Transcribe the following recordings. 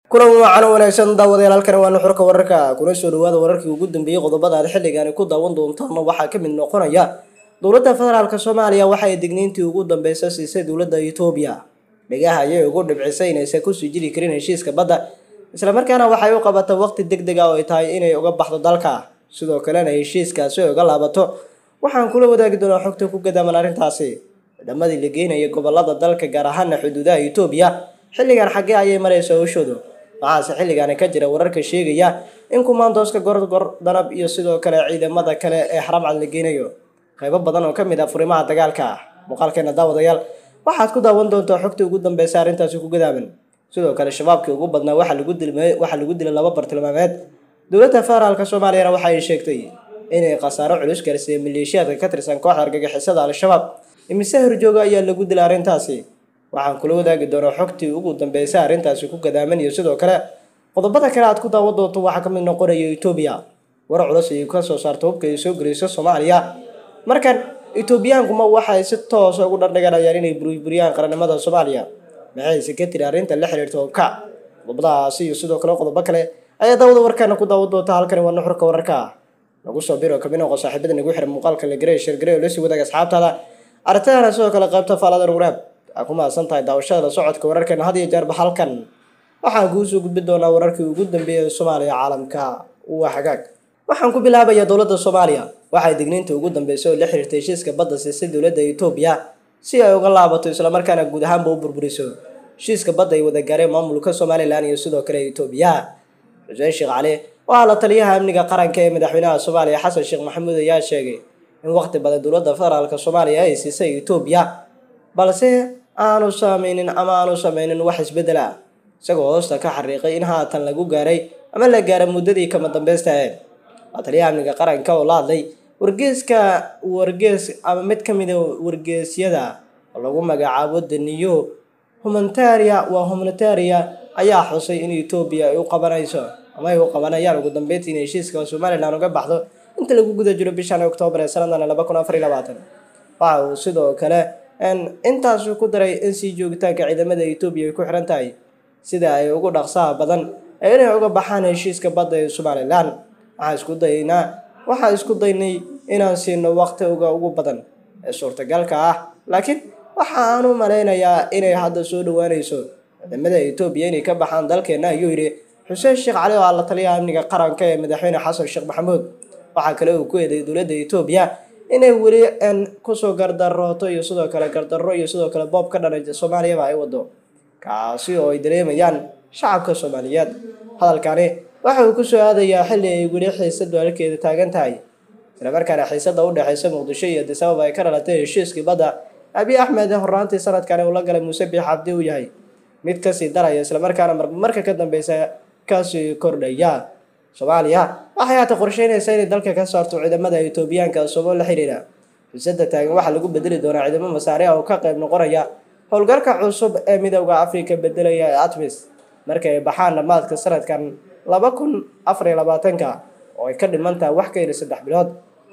kulan wacan wanaagsan daawadayaal halkani waa nuxurka wararka kuna soo dhawaada wararkii ugu dambeeyey qodobada aad xilligaani ku daawan doontaana waxaa ka mid noqonaya dowladda federaalk soomaaliya waxa ay digniintii ugu dambeysa siisay dowladda etoobiya dhigaha ayay ugu dhibcisay inaysan kusii jiri karin heshiiska badda islamarkaana waxay u qabatay waqti deg deg ah oo ay tahay inay uga baxdo dalka sidoo kalena heshiiskaasi ay uga laabato waxaan kula wadaagi doonaa xogta ku gadaaman arrintaasi ciidamadii la geynaya gobolada dalka gaar ahaana xuduudaha etoobiya xilligan xaggee ayay maraysa howshoodu waxaase xilligaani ka jira wararka sheegaya in kumaandooska gorgor danab iyo sidoo kale ciidamada kale ee xaramcad la geynayo qaybo badan oo kamid ah furimaha dagaalka ah muuqaalkeena daawadayaal waxaad ku daawan doontaa xogtii ugu dambeysa arrintaasi ku gadaaman sidoo kale shabaabkii ugu badnaa waxaa lagu dilmay waxaa lagu dilay laba bartilmaameed dowladda federaalk soomaaliyana waxa ay sheegtay inay khasaaro culus gaarsiiyey maleeshiyaadka ka tirsan kooxda argagixisada al-shabaab imise horjooga ayaa lagu dilay arrintaasi waxaan kula wadaagi doonaa xogtii ugu dambeysay arrintaasi ku gadaaman iyo sidoo kale qodobada kale aad ku daawan doonto waxaa kamid noqonaya etoobiya war culus ayay ka soo saarta hubka ay soo geliyso soomaaliya markan etoobiyaankuma waxay si toosa ugu dhardhiganayaan inay burburiyaan qarannimada soomaaliya maxayse ka tiri arrinta la xiriirta hubka qodobadaasi iyo sidoo kale qodobo kale ayaa daawada warkaana ku daawan doonta halkani waa nuxurka wararka nagu soo biro kamid noqo saaxiibada nagu xiran muuqaalka la garey sheergarey oo lasii wadaaga asxaabtaada arintadana sidoo kale qaybta faalada nuguraab aa ku mahadsan tahay daawashada la socodka wararkeena had iyo jeerba halkan waxaan kuu soo gudbin doonaa wararkii ugu dambeeyay ee soomaaliya caalamka waa hagaag waxaan ku bilaabayaa dowladda soomaaliya waxay digniinta ugu dambeysay oo la xiriirtay heshiiska badda siisay dowladda etoobiya si ay uga laabato islamarkaana guud ahaanba u burburiso heshiiska badda ay wada gaareen maamulka somalilan iyo sidoo kale etoobiya xuseen sheekh cali waxaa la taliyaha amniga qaranka ee madaxweynaha soomaaliya xasan sheekh maxamuud ayaa sheegay in waqti badan dowladda federaalk soomaaliya ay siisay etoobiya balse aanu saameynin ama aanu sameynin wax isbeddel ah isagoo hoosta ka xariiqay in haatan lagu gaaray ama la gaaray muddadii kama dambeysta ahayd waa taliyaha amniga qaranka oo la hadlay wargeeska wargees ama mid ka mid a wargeesyada oo lagu magacaabo daniyo humanitaria waa humanitaria ayaa xusay in etoobiya ay u qabanayso ama ay u qabanayaan ugu dambeyntii in heshiiska somalilan uga baxdo inta lagu guda jiro bishan oktoobar ee sanadan laba kun afar iyo labaatan waxa uu sidoo kale intaasu ku daray in sii joogitaanka ciidamada etoobiya ay ku xiran tahay sida ay ugu dhaqsaha badan ee inay uga baxaan heshiiska badda ee somalilan waxaan isku daynaa waxaan isku daynay inaan siino waqti uga ugu badan ee suurtagalka ah laakiin waxa aan u malaynayaa inay hadda soo dhawaanayso ciidamada etoobiya inay ka baxaan dalkeena ayuu yidhi xuseen sheekh cali oo ah la taliyaha amniga qaranka ee madaxweyne xasan sheekh maxamuud waxaa kale uu ku eeday dowladda etoobiya inay weli kusoo gardarooto iyo sidoo kale gardarro iyo sidoo kale boob ka dhanay soomaaliyaba ay wado kaasi oo ay dareemayaan shacabka soomaaliyeed hadalkani waxa uu kusoo aadayaa xilli ay weli xiisadu halkeeda taagan tahay islamarkaana xiisada u dhexeysa muqdisho iyo adisababa ay ka dhalatay heshiiskii badda abiy axmed horaantii sanadkani uu la galay muuse biix cabdi uu yahay mid kasii daraya islamarkaana marka ka dambeysa kasii kordhaya soomaaliya waxay haata qorsheynaysaa inay dalka ka saarto ciidamada etoobiyaanka sababo la xiriira xiisada taagan waxaa lagu bedeli doonaa ciidamo masaari ah oo ka qayb noqonaya howlgalka cusub ee midooda afrika bedelaya ee atmis marka ay baxaan dhammaadka sanadkan laba kun afar iyo labaatanka oo ay ka dhiman tahay wax ka yidhi saddex bilood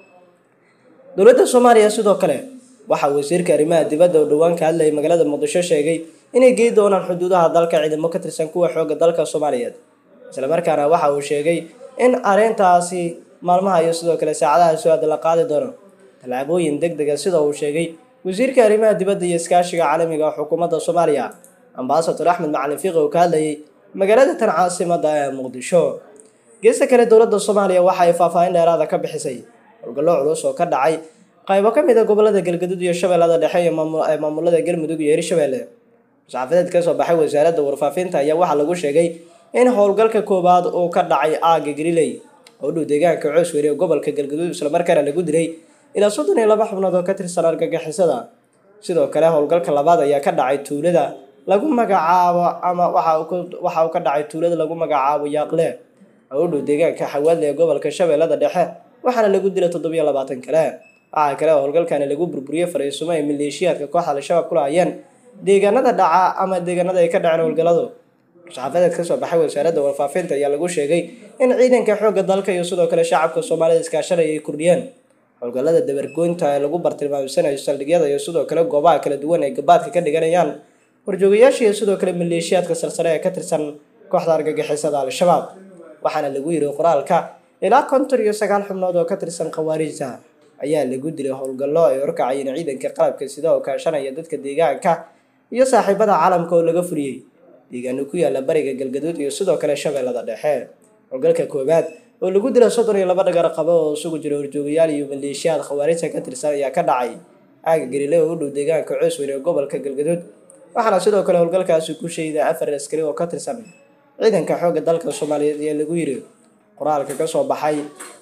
dowladda soomaaliya sidoo kale waxaa wasiirka arrimaha dibadda oo dhowaan ka hadlayay magaalada muqdisho sheegay inay gey doonaan xuduudaha dalka ciidamo ka tirsan kuwa xooga dalka soomaaliyeed islamarkaana waxa uu sheegay in arrintaasi maalmaha iyo sidoo kale saacadaha soo aada la qaadi doono tallaabooyin deg dega sida uu sheegay wasiirka arrimaha dibadda iyo iskaashiga caalamiga xukuumadda soomaaliya ambasador axmed macalin fiiqi oo ka hadlayay magaalada tan caasimada ee muqdisho geesta kale dowladda soomaaliya waxa ay faahfaahin dheeraada ka bixisay howlgallo culus oo ka dhacay qaybo ka mid a gobolada galgaduud iyo shabeellada dhexe ee maamulada galmudug iyo hirshabeelle saxaafadeed kasoo baxay wasaaradda warfaafinta ayaa waxaa lagu sheegay in howlgalka koowaad uu ka dhacay aaga galiley oo dhow deegaanka coosweri ee gobolka galgaduud islamarkaana lagu dilay ilaa soddon iyo laba xubnood oo ka tirsan argagixisada sidoo kale howlgalka labaad ayaa ka dhacay tuulada lagu magacaabo ama waxa uu ka dhacay tuulada lagu magacaabo yaaqle oo u dhow deegaanka xawaadle ee gobolka shabeellada dhexe waxaana lagu dilay toddobiyo labaatan kale waxaa kale howlgalkani lagu burburiyey fariisumo ay maleeshiyaadka kooxda al-shabaab ku lahaayeen deegaanada dhaca ama deegaanada ay ka dhaceen howlgalladu saxaafadeed kasoo baxay wasaaradda warfaafinta ayaa lagu sheegay in ciidanka xoogga dalka iyo sidoo kale shacabka soomaalida iskaashanaya ay kordhiyeen howlgallada dabargoynta ee lagu bartilmaamsanayo saldhigyada iyo sidoo kale goobaha kala duwan ay gabaadka ka dhiganayaan horjoogayaasha iyo sidoo kale maleeshiyaadka sarsare ee ka tirsan kooxda argagixisada al-shabaab waxaana lagu yiri qoraalka ilaa konton iyo sagaal xubnood oo ka tirsan khawaarijta ayaa lagu dilay howlgallo ay horkacayeen ciidanka qalabka sida oo kaashanaya dadka deegaanka iyo saaxiibada caalamka oo laga furiyey deegaano ku yaala bariga galgaduud iyo sidoo kale shabeellada dhexe howlgalka koowaad oo lagu dilay soddon iyo laba dhagar qabo oo isugu jira horjoogayaal iyo maleeshiyaad khawaarijta ka tirsan ayaa ka dhacay aaga galile oo u dhow deegaanka coosweyn ee gobolka galgaduud waxaana sidoo kale howlgalkaasi ku sheeday afar askari oo ka tirsan ciidanka xoogga dalka soomaaliyeed ayaa lagu yiri qoraalka kasoo baxay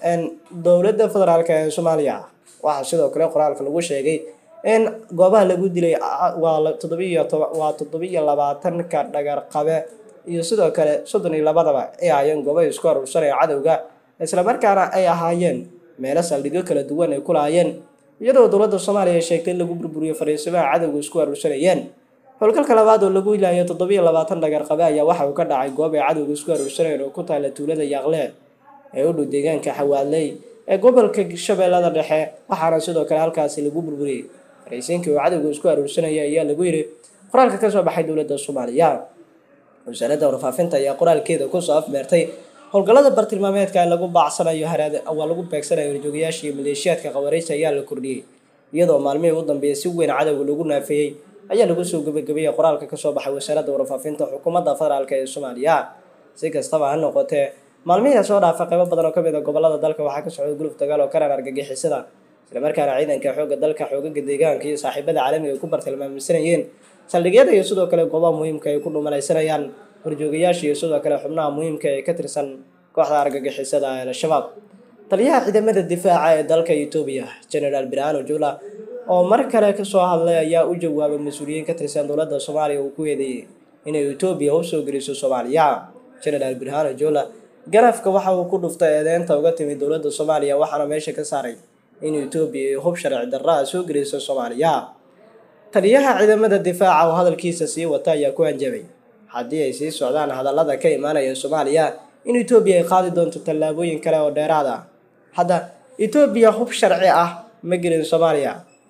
dowladda federaalk ee soomaaliya waxaa sidoo kale qoraalka lagu sheegay in goobaha lagu dilay waa toddobiiyo waa toddobiiyo labaatanka dhagar qabe iyo sidoo kale soddon iyo labadaba ay ahaayeen goobaha isku aruursanaya cadowga islamarkaana ay ahaayeen meelo saldhigyo kala duwan ay ku lahaayeen iyadoo dowladda soomaaliya sheegtay in lagu burburiyo fariisimaha cadowga isku aruursanayeen howlgalka labaad oo lagu ilaayo toddobiiyo labaatan dhagar qabe ayaa waxa uu ka dhacay goob ay cadowga isku aruursanayeen oo ku taala tuulada yaaqle ee u dhow deegaanka xawaadley ee gobolka shabeellada dhexe waxaana sidoo kale halkaasi lagu burburiyey faraysiinkii oo cadowga isku aruursanaya ayaa lagu yiri qoraalka kasoo baxay dowladda soomaaliya wasaaradda warfaafinta ayaa qoraalkeeda kusoo afmeertay howlgallada bartilmaameedka ee lagu baacsanayo haraad waa lagu beegsanayo horjoogayaasha iyo maleeshiyaadka khawaarijta ayaa la kordhiyey iyadoo maalmihii u dambeeyay si weyn cadowga lagu naafeeyey ayaa lagu soo gebagabeeyey qoraalka kasoo baxay wasaaradda warfaafinta xukuumadda federaalk ee soomaaliya si kastaba ha noqotee maalmihii soo dhaafa qaybo badan oo ka mid a gobolada dalka waxaa ka socday guluf dagaal oo karan argagixisada islamarkaana ciidanka xoogga dalka xoogaga deegaanka iyo saaxiibada caalamiga ay ku bartilmaamsanayeen saldhigyada iyo sidoo kale goobaha muhiimka ay ku dhumalaysanayaan horjoogayaasha iyo sidoo kale xubnaha muhiimka ee ka tirsan kooxda argagixisada ee al-shabaab taliyaha ciidamada difaaca ee dalka etoobiya generaal birhano jula oo mar kale kasoo hadlay ayaa u jawaabay mas-uuliyiin ka tirsan dowladda soomaaliya uu ku eedeeyey inay etoobiya usoo geliso soomaaliya generaal birhano jula garafka waxa uu ku dhuftay eedeynta uga timid dowladda soomaaliya waxaana meesha ka saaray in etoobiya ay hub sharci darra a soo geliso soomaaliya taliyaha ciidamada difaaca oo hadalkiisa sii wata ayaa ku hanjabay haddii ay sii socdaan hadallada ka imaanaya soomaaliya in etoobiya ay qaadi doonto tallaabooyin kale oo dheeraad ah hadda etoobiya hub sharci ah ma gelin soomaaliya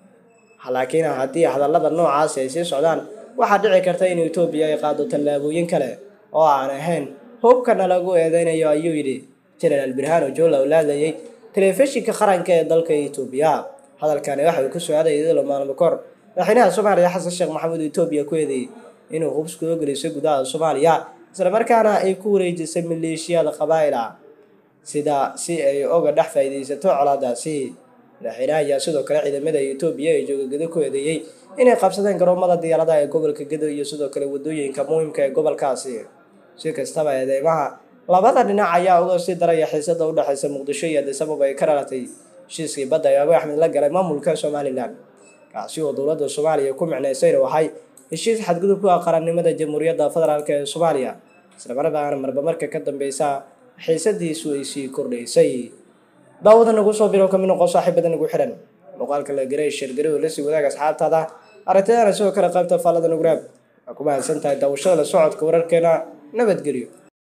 laakiin haddii hadallada noocaasi ay sii socdaan waxaa dhici karta in etoobiya ay qaado tallaabooyin kale oo aan ahayn hubkana lagu eedeynayo ayuu yidhi generaal birhano jola oo laadlayay telefishinka qaranka ee dalka etoobiya hadalkani waxa uu kusoo aaday idilo maalmo kor madaxweynaha soomaaliya xasan sheekh maxamuud etoobiya ku eedeeyey inuu hubs kuga geliso gudaha soomaaliya islamarkaana ay ku wareejisay maleeshiyada qabaa'il ah sida si ay oga dhex faa'iidaysato colaadaasi madaxweynaha ayaa sidoo kale ciidamada etoobiya ee jooga gedo ku eedeeyey inay qabsadeen garoomada diyaaradaha ee gobolka gedo iyo sidoo kale wadooyinka muhiimka ee gobolkaasi si kastaba eedeymaha labada dhinac ayaa uga sii daraya xiisada udhexeysa muqdisho iyo addis ababa ay ka dhalatay heshiiskii badda ee abu axmed la galay maamulka somalilan kaasi oo dowladda soomaaliya ku micnaysay inuu ahay heshiis xadgudub ku ah qarannimada jamhuuriyadda federaalk ee soomaaliya islamarkaana marba marka ka dambeysa xiisadiisu ay sii kordhaysay daawada nagu soo biro kamid noqon saaxiibada nagu xihan muuqaalka la garay sheergari oo lasii wadaag asxaabtaada aragtidana sidoo kale qaybta faallada nuguraab waa ku mahadsan tahay daawashada la socodka wararkeena nabadgelyo